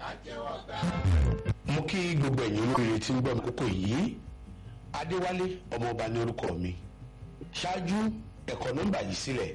mo kí gbogbo ẹ̀yin olóríire tí ń gbọ́ mi kókó yìí adéwálé ọmọọba ní orúkọ mi ṣáájú ẹ̀kọ́ nọ́mbà yìí sílẹ̀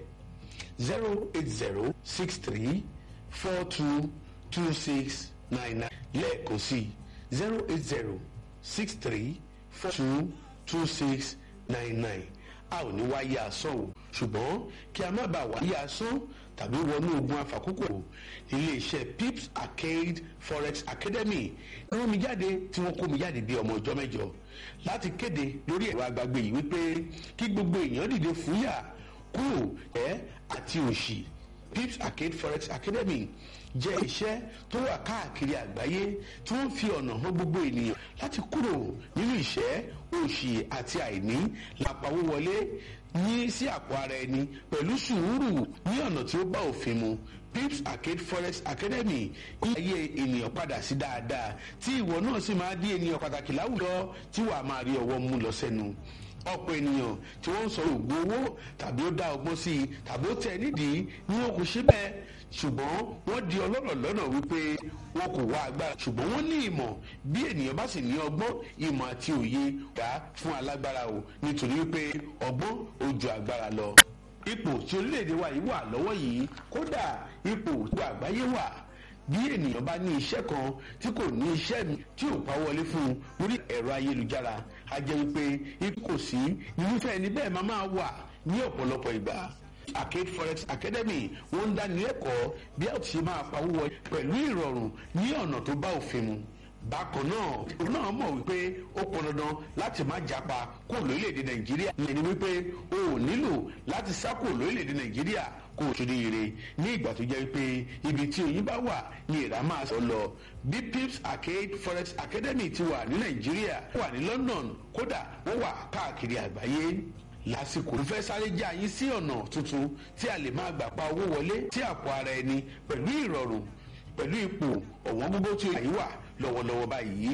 zero eight zero six three four two two six nine nine lẹ́ẹ̀kan sí zero eight zero six three four two two six nine nine a ò ní wáyé asán o ṣùgbọ́n kí a má bàa wáyé asán tàbí wọnú ogun afàkókò iléeṣẹ́ pips arcade forex academy rán mi jáde tí wọ́n kó mi jáde bí ọmọ ọjọ́ mẹ́jọ láti kéde lórí ẹ̀rọ agbágbé yìí wípé kí gbogbo èèyàn dìde fúyà kúrò ẹ̀ àti òṣì pips arcade forex academy jẹ́ iṣẹ́ tó wà káàkiri àgbáyé tí wọ́n fi ọ̀nà hàn gbogbo ènìyàn láti kúrò nínú ìṣẹ́ òṣì àti àìní làpawó wọlé ní sí àpò ara ẹni pẹ̀lú sùúrù ní ọ̀nà tí ó bá òfin mu pips arcade forex academy ní ayé ènìyàn padà sí dáadáa tí ìwọ náà sì máa di ènìyàn pàtàkì láwùjọ tí wàá máa rí ọwọ́ mú lọ sẹ́nu ọ̀pọ̀ ènìyàn tí wọ́n ń sọ ògùn owó tàbí ó dá ọgbọ́n sí i tàbí ó tẹ̀ nídìí ni wọn kò ṣe bẹ́ẹ̀ ṣùgbọ́n wọ́n di ọlọ́rọ̀ lọ́nà wípé wọn kò wá agbára ṣùgbọ́n wọ́n ní ìmọ̀ bí ènìyàn bá sì ní ọgbọ́n ìmọ̀ àti òye dá fún alágbára o nítorí wípé ọgbọ́n ó ju agbára lọ. ipò tí orílẹ̀-èdè wa yìí wà lọ́wọ́ yìí kódà ipò tí àgbáyé wà bí ènìyàn bá ní iṣẹ́ kan tí kò ní iṣẹ́ mi tí ò pa wọlé fún un lórí ẹ̀rọ ayélujára a jẹ́ wípé ipò kò sí irúfẹ́ ẹni bẹ́ẹ̀ máa máa wà ní ọ̀pọ̀lọpọ̀ ìgbà arcade forex academy wọ́n ń dáni lẹ́kọ̀ọ́ bí a ti máa pawó wọ pẹ̀lú ìrọ̀rùn ní ọ̀nà tó bá òfin mu bákan náà òun náà mọ̀ wípé ó pọn dandan láti má japa kó lórílẹ̀‐èdè nàìjíríà ìyẹn ni wípé o ò nílò láti sá kó lórílẹ̀‐èdè nàìjíríà kó o ṣe ire ní ìgbà tó jẹ́ wípé ibi tí oyin bá wà ní ìrà máa sọ lọ bí pips arcade forex academy ti wà ní nàìjíríà wà ní london kódà wọ́n wà káàkiri àgbáyé lásìkò fẹ́ sáré já yín sí ọ̀nà tuntun tí a lè máa gbà pa owó wọlé sí àpò ara ẹni pẹ̀lú ìrọ̀rùn pẹ̀lú ipò ọ̀wọ́n gbogbo tí ó yà wà lọ́wọ́lọ́wọ́ báyìí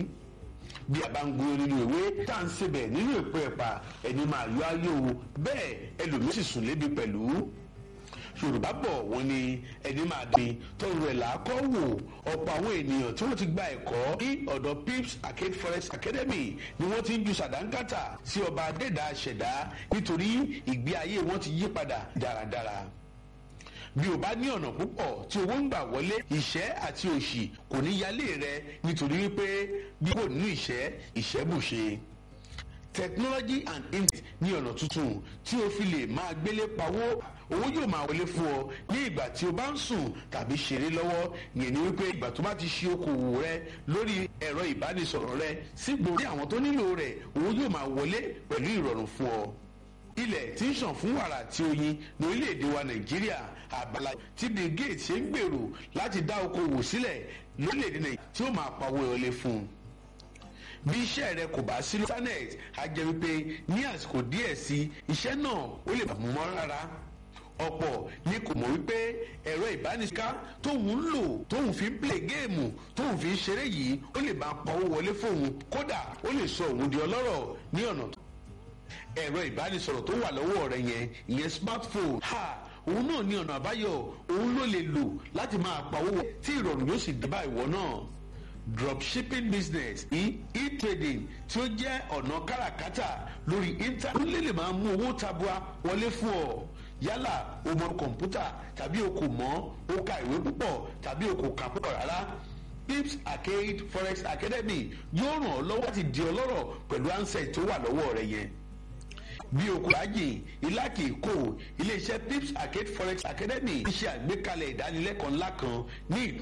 bí a bá ń gbóyó nínú ìwé tá à ń sebẹ̀ nínú èpo ẹ̀pà ẹni máa yọ ayé o bẹ́ẹ̀ ẹlòmíín sì sùn lébi pẹ̀lú yorùbá bọ̀ wọ́n ní ẹni máa dín tọrọ ẹ̀ làákọ́ wò ọ̀pọ̀ àwọn ènìyàn tí wọ́n ti gba ẹ̀kọ́ ní ọ̀dọ̀ pips arcade forest academy ni wọ́n ti ń ju sàdánkátà sí ọba adẹ́dà ṣẹ̀dá nítorí ìgbé ayé wọn ti yí padà dáradára bí o bá ní ọ̀nà púpọ̀ tí owó ń gbà wọlé ìṣẹ́ àti òṣì kò ní yálé rẹ nítorí wípé bí kò nínú ìṣẹ́ ìṣẹ́ bùṣe technology and internet ní ọ̀nà tuntun tí o fi lè máa gbélé pawó owó yóò máa wọlé fún ọ ní ìgbà tí o bá ń sùn tàbí ṣeré lọ́wọ́ yẹn ni wípé ìgbà tó bá ti ṣe okòwò rẹ lórí ẹ̀rọ ìbánisọ̀rọ̀ rẹ sígbò ní àwọn tó nílò rẹ̀ owó yóò máa wọlé pẹ̀lú ìrọ̀rùn fún ọ ilẹ̀ tí ń ṣàn fún wàrà àti oyin ní orílẹ̀-èdè wa nàìjíríà àbálá tí bill gates ṣe ń gbèrò láti dá okòwò sílẹ̀ lórílẹ̀-èdè nàìjíríà tí ó máa pawó wọlé fún un bí iṣẹ́ rẹ kò bá sí lórí internet á jẹ́ wípé ní àsìkò díẹ̀ sí iṣẹ́ náà ó lè mú mọ́ rárá ọ̀pọ̀ ni kò mọ̀ wípé ẹ̀rọ ìbánisíká tóun ń lò tóun fi ń play géèmù tóun fi ń ṣeré yìí ó lè máa pawó wọlé fóun kódà ó lè sọ òun di ọlọ́rọ̀ ní ọ̀nà tó ẹ̀rọ ìbánisọ̀rọ̀ tó wà lọ́wọ́ rẹ yẹn ìyẹn smartphone ha òun náà ní ọ̀nà àbáyọ òun ló lè lò láti máa pawó tí ìrọ̀rùn yóò sì dé bá ìwọ náà dropshipping business e-trading tí ó jẹ́ ọ̀nà káràkátà lórí internet lè lè máa mú owó tabua wọlé fún ọ yálà o mọ kọ̀ǹpútà tàbí o kò mọ̀ o ka ìwé púpọ̀ tàbí o kò kà púpọ̀ rárá pips arcade forex academy yóò ràn ọ́ lọ́wọ́ láti di ọlọ́rọ̀ pẹ̀lú ansẹ̀ tó wà lọ́wọ́ rẹ yẹn bí okùn ajé ìlàkì kò iléeṣẹ́ pips arcade forex academy ṣe àgbékalẹ̀ ìdánilẹ́kọ̀ọ́ ńlá kan ní